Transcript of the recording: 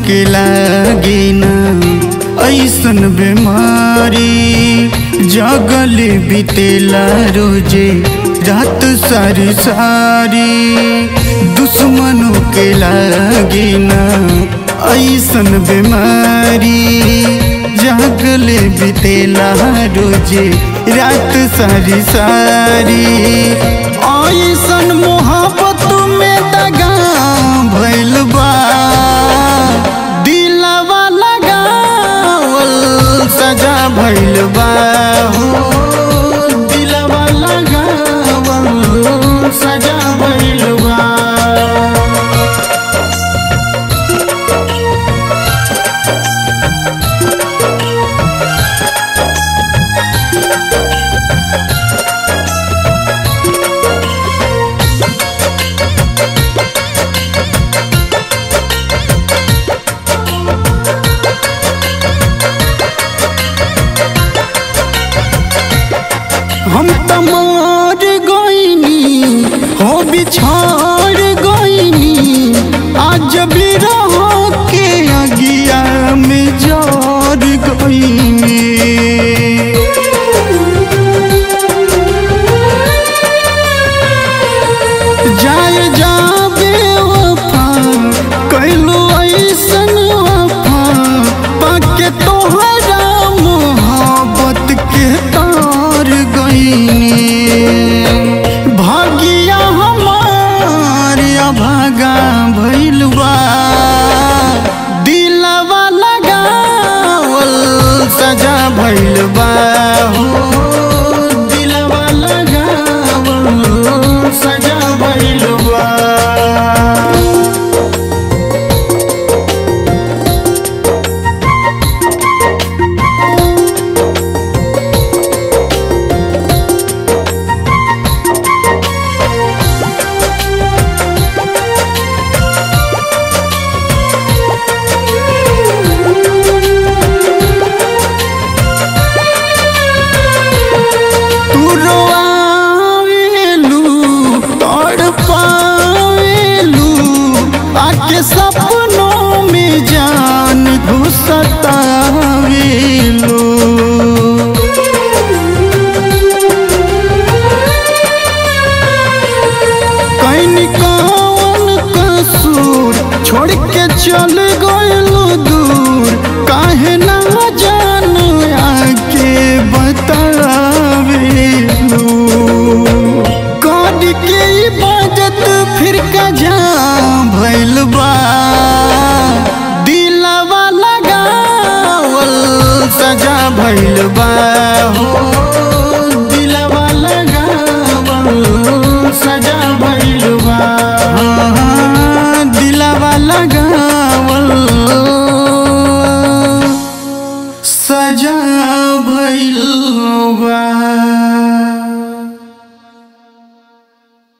के लागे ना ऐसन बीमारी जगल बीतेला रोजे रात सारी सारी दुश्मनों के लागे ना ऐसन बीमारी जगल बीतेला रोजे रात सारी सारी ऐसन मोहब्बत में दगा भइल बा दिलवा लगावल सजा भइल बा हो दिलवा लगावल सजा भइल बा हम त मर गईनी हो बिछड़ गईनी आज भी रहो के अगिया में जर गईनी जाए जाबे वफा कैलो ऐसन वफा पाके तोहरा मोहब्बत के तार गईनी भागिया हमार अभागा भइल बा दिलवा लगावल सजा भइल बा हो